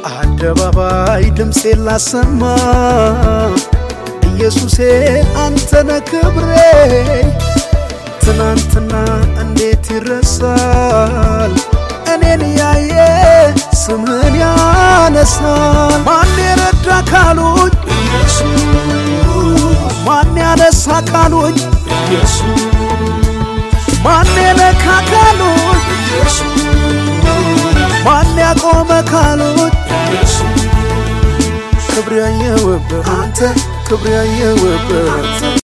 አደባባይ ድምፄ ላሰማ ኢየሱሴ አንተነ ክብሬ ትናንትና እንዴት ይረሳል እኔን ያየ ስምህን ያነሳል ማን የረዳ ካሉኝ ማን ያነሳ ካሉኝ ማን የነካ ካሉኝ ማን ያቆመ ካሉኝ ክብር ያየውበት አንተ ክብር ያየውበት